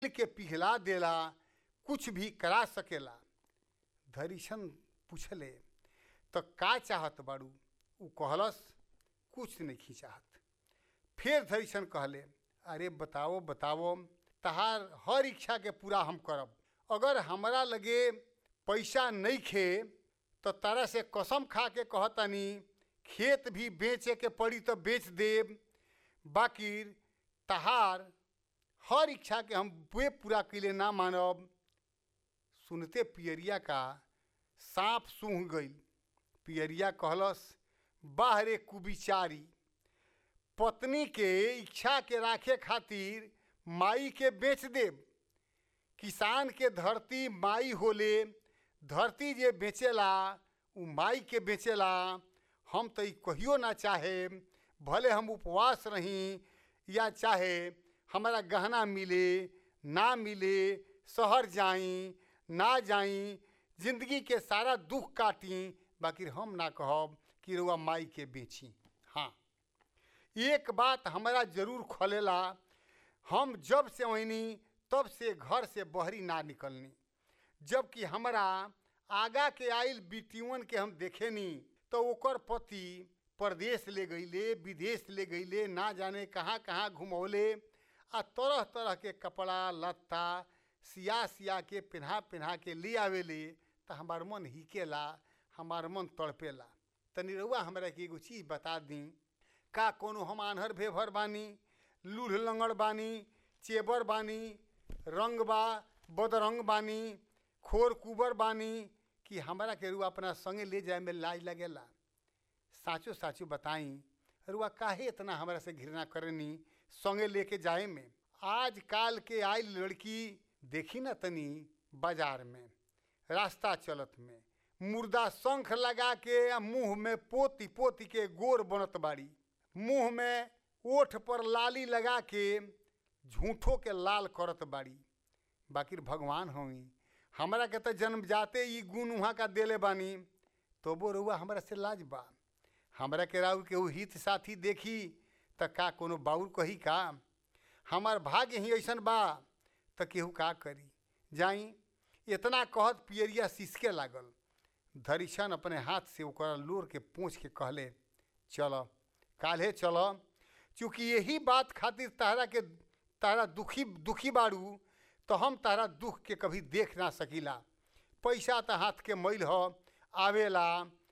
के पिघला देला कुछ भी करा सकेला धरिशन पूछले तो का चाहत बाड़ू उ कहलस कुछ नहीं चाहत फिर धरिशन कहले अरे बताओ बताओ तहार हर इच्छा के पूरा हम करब अगर हमरा लगे पैसा नहीं खे तो तारा से कसम खा के कहतानी खेत भी बेचे के पड़ी तो बेच देब बाकी तहार हर इच्छा के हम वे पूरा कैले ना मानब सुनते पियरिया का सांप सूंघ गई पियरिया कहलस बाहरे कुबिचारी पत्नी के इच्छा के राखे खातिर माई के बेच देब किसान के धरती माई होले धरती जे बेचेला उ माई के बेचेला हम तो ई कहियो ना चाहे भले हम उपवास रही या चाहे हमारा गहना मिले ना मिले शहर जाई ना जाई जिंदगी के सारा दुख काटी बाकी हम ना कहब कि रुआ माई के बेची हाँ एक बात हमारा जरूर खोलेला हम जब से वहीनी तब से घर से बहरी ना निकलनी जबकि हमरा आगा के आइल बिटियन के हम देखेनी तो ओकर पति परदेश ले गईले विदेश ले गईले ना जाने कहाँ कहाँ घुमौले आ तरह तरह के कपड़ा लत्ता सिया सिया के पिन्हा पिन्हा के ले आवेले तो हमार मन हिकेला हमार मन तड़पेला तनी रउआ हमरा के एगो चीज़ बता दी का कोनो हम आन्हर भेभर बानी लूढ़ लंगड़ बानी चेबर बानी रंग बा बदरंग बानी खोर कुबर बानी कि हमरा के रुआ अपना संगे ले जाए में लाज लगेला साचो साचो बताई रुआ काहे इतना हमरा से घृणा करनी संगे लेके जाए में आज काल के आई लड़की देखी ना तनी बाजार में रास्ता चलत में मुर्दा शंख लगा के आ मुंह में पोती पोती के गोर बनत बाड़ी मुंह में ओठ पर लाली लगा के झूठो के लाल करत बाड़ी बाकी भगवान होई हमरा के तो जन्म जाते ही गुण वहाँ का देले बानी तो वो रुआ हमरा से लाज बा हमरा के राउ केहू हित साथी देखी त का कोनो बाउर कही का हमार भाग्य ही ऐसन बा त केहू का करी जाई इतना कहत पियरिया सिसके लागल धरिशन अपने हाथ से ओकरा लोर के पूछ के कहले चल काल्हे चल चूँकि यही बात खातिर तहरा के तहरा दुखी दुखी बाड़ू तो हम तहरा दुख के कभी देख ना सकीला पैसा तो हाथ के मैल हो आवेला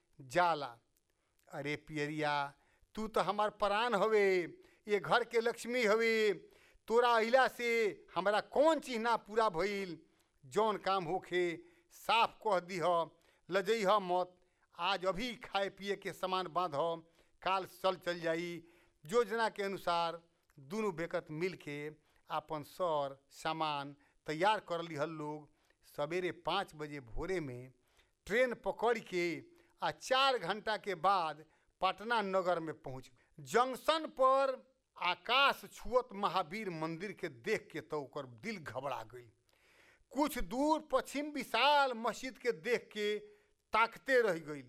जाला अरे पियरिया तू तो हमार प्राण हवे ये घर के लक्ष्मी हवे तोरा अइला से हमरा कौन चीज ना पूरा भइल जौन काम होखे साफ कह दीह लजइह मत आज अभी खाए पिए के सामान बांध काल चल चल जाई योजना के अनुसार दोनों बेकत मिल के आपन सर सामान तैयार कर लिहल लोग सवेरे पाँच बजे भोरे में ट्रेन पकड़ के आ चार घंटा के बाद पटना नगर में पहुँच जंक्शन पर आकाश छुअत महावीर मंदिर के देख के तो ओकर दिल घबरा गई कुछ दूर पश्चिम विशाल मस्जिद के देख के ताकते रह गई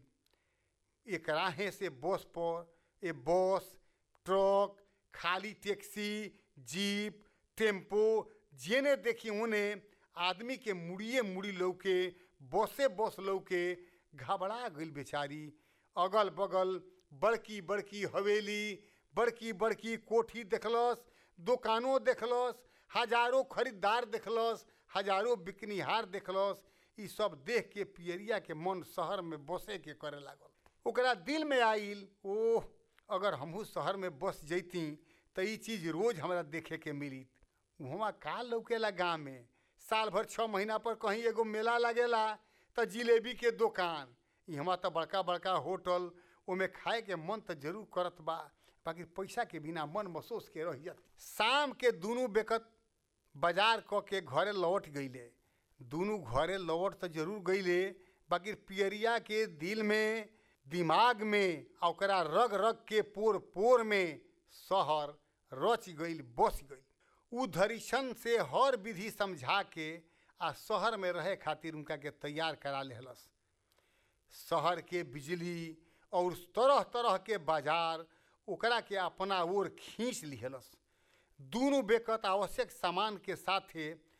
एक राहे से बस पर ए बस ट्रक खाली टैक्सी जीप टेम्पो जेने देखी उन्हें आदमी के मुड़िए मुड़ी लौके बसे बस लौके घबरा गई बेचारी अगल बगल बड़की बड़की हवेली बड़की बड़की कोठी देखलस दुकानों देखलस हजारों खरीदार देखलस हजारों बिकनिहार देखलस ई सब देख के पियरिया के मन शहर में बसे के करे लागल ओकरा दिल में आइल ओह अगर हमहू शहर में बस जैती तो ई चीज़ रोज हमरा देखे के मिली वहाँ का लौकेला गाँव में साल भर छः महीना पर कहीं एगो मेला लगेला तो जिलेबी के दुकान यहाँ तो बड़का बड़का होटल ओमे खाए के मन तो जरूर करत बा बाकी पैसा के बिना मन महसूस के रह जात शाम के दोनों बेकत बाजार क के घरे लौट गईले दोनों घरे लौट तो जरूर गईले बाकी पियरिया के दिल में दिमाग में आ ओकरा रग रग के पोर पोर में शहर रच गईल बस गई उ धरिशन से हर विधि समझा के आ शहर में रहे खातिर उनका के तैयार करा लेहलस शहर के बिजली और तरह तरह के बाजार ओकरा के अपना ओर खींच लिहलस दोनों बेकत आवश्यक सामान के साथे